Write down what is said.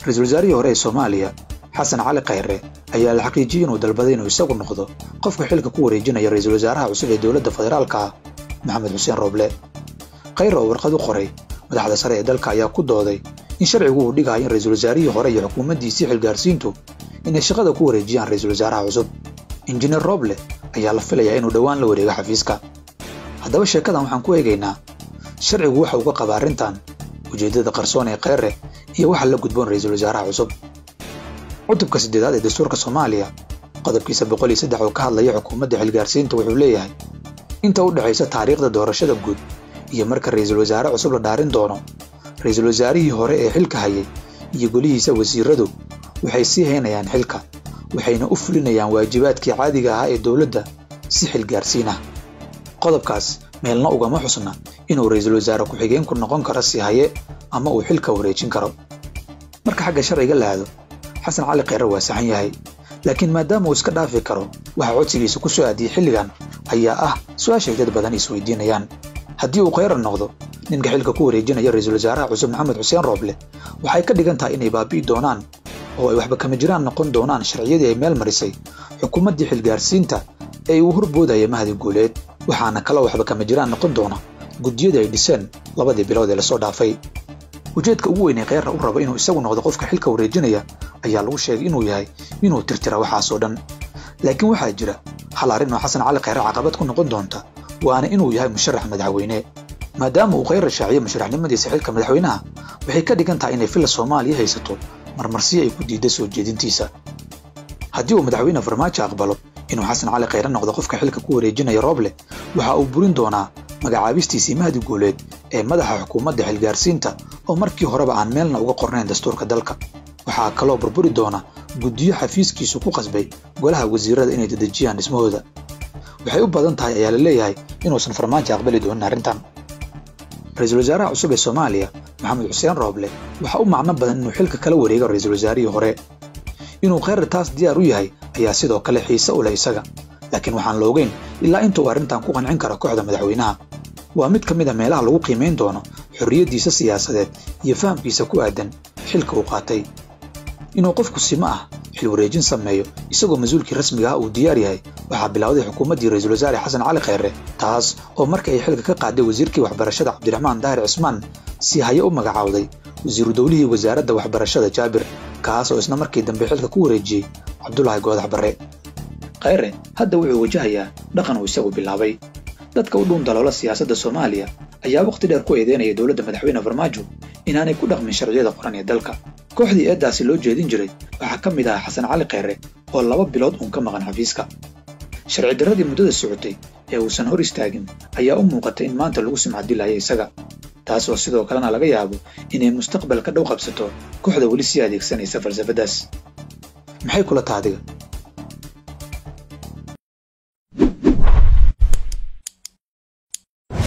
ra-iisul wasaarihii hore ee soomaaliya xasan cali khayre ayaa la xaqiijiyey inuu dalbaday inuu isagu noqdo qofka xilka ku wareejinaya ra-iisul wasaaraha cusub ee dowladda federaalka ah maxamed xuseen rooble khayre oo warqad u qoray madaxda sare ee dalka ayaa ku dooday in sharcigu uu dhigayo in ra-iisul wasaarihii hore iyo xukuumaddiisii xilgaarsiintu inay shaqada ku wareejiyaan ra-iisul wasaaraha cusub injineer rooble ayaa la filayaa inuu dhowaan la wareego xafiiska haddaba sheekadan waxaan ku eegaynaa sharcigu waxa uu ka qaba arrintan ujeeddada qarsoon ee kheyre iyo waxa la gudboon ra-iisul wasaaraha cusub cutubka siddeedaad ee dastuurka soomaaliya qodobkiisa boqol iyo saddex oo ka hadlaya xukuumadda xilgaarsiinta wuxuu leeyahay inta u dhexaysa taariikhda doorashada guud iyo marka ra-iisul wasaare cusub la dhaarin doono ra-iisul wasaarihii hore ee xilka hayay iyo golihiisa wasiiradu waxay sii haynayaan xilka waxayna u fulinayaan waajibaadkii caadiga ahaa ee dowladda si xilgaarsiin ah qodobkaas meelna ugama xusna inuu ra-iisul wasaare ku-xigeenku noqon karo si haye ama uu xilka wareejin karo marka xagga sharciga la aado xasan cali kheyre waa saxan yahay laakiin maadaama uu iska dhaafi karo waxa codsigiisa ku soo aadiyey xilligan ayaa ah su-aashay dad badan isweydiinayaan haddii uu kheyre noqdo ninka xilka ku wareejinaya ra-iisul wasaaraha cusub maxamed xuseen rooble waxay ka dhigan tahay inay baabi'i doonaan oo ay waxba kama jiraan noqon doonaan sharciyadii ay meel marisay xukuumaddii xilgaarsiinta ee uu horboodaya mahdi guuleed waxaana kaloo waxba kama jiraan noqon doona guddiyada ay dhiseen labadii bilood ee lasoo dhaafay ujeedka ugu weyn ee kheyra u raba inuu isagu noqdo qofka xilka wareejinaya ayaa lagu sheegay inuu yahay inuu tirtira waxaasoo dhan laakiin waxaa jira hal arrin oo xasan cali kheyre caqabad ku noqon doonta waana inuu yahay musharax madaxweyne maadaama uu kheyre shaaciyo musharaxnimadiisa xilka madaxweynaha waxay ka dhigan tahay inay filla soomaaliya haysato marmarsiyo ay ku diidda soo jeedintiisa haddii uu madaxweyne farmaajo aqbalo inuu xasan cali kheyre noqdo qofka xilka ku wareejinaya rooble waxa uu burin doonaa magacaabistiisii mahdi guuleed ee madaxa xukuumadda xilgaarsiinta oo markii horeba aan meelna uga qornayn dastuurka dalka waxaa kaloo burburi doona guddiyo xafiiskiisu ku qasbay golaha wasiirada inay dedejiyaan dhismahooda waxay u badan tahay ayaa la leeyahay inuusan farmaajo aqbali doonin arrintan ra-iisul wasaaraha cusub ee soomaaliya maxamed xuseen rooble waxaa u macno badan inuu xilka kala wareego ra-iisul wasaarihii hore inuu kheyre taas diyaar u yahay ayaa sidoo kale xiise u leh isaga laakiin waxaan la ogeyn ilaa intuu arrintan ku qancin karo kooxda madaxweynaha waa mid ka mid a meelaha lagu qiimayn doono xorriyaddiisa siyaasadeed iyo fahamkiisa ku aadan xilka uu qaatay inuu qofku simo ah xil wareejin sameeyo isagoo mas-uulkii rasmiga ah uu diyaar yahay waxaa bilowday xukuumaddii ra-iisul wasaare xasan cali kheyre taas oo markii ay xilka ka qaaday wasiirkii waxbarashada cabdiraxmaan daahir cismaan si haye u magacaawday wasiiru dowlihii wasaaradda waxbarashada jaabir kaas oo isna markii dambe xilka ku wareejiyey cabdulaahi goodax barre kheyre hadda wuxuu wajahayaa dhaqan uu isagu bilaabay dadka u dhuun daloola siyaasadda soomaaliya ayaa wakhti dheer ku eedeynaya dowladda madaxweyne farmaajo inaanay ku dhaqmin sharciyada qoran ee dalka kooxdii eeddaasi loo jeedin jiray waxaa ka mid ahaa xasan cali kheyre oo laba bilood uun ka maqan xafiiska sharci darradii muddada socotay ee uusan hor istaagin ayaa u muuqatay in maanta lagu sumcadilaya isaga taas oo sidoo kalena laga yaabo inay mustaqbalka dhow qabsato kooxda weli sii adeegsanaysa falsafaddaas maxay kula taadiga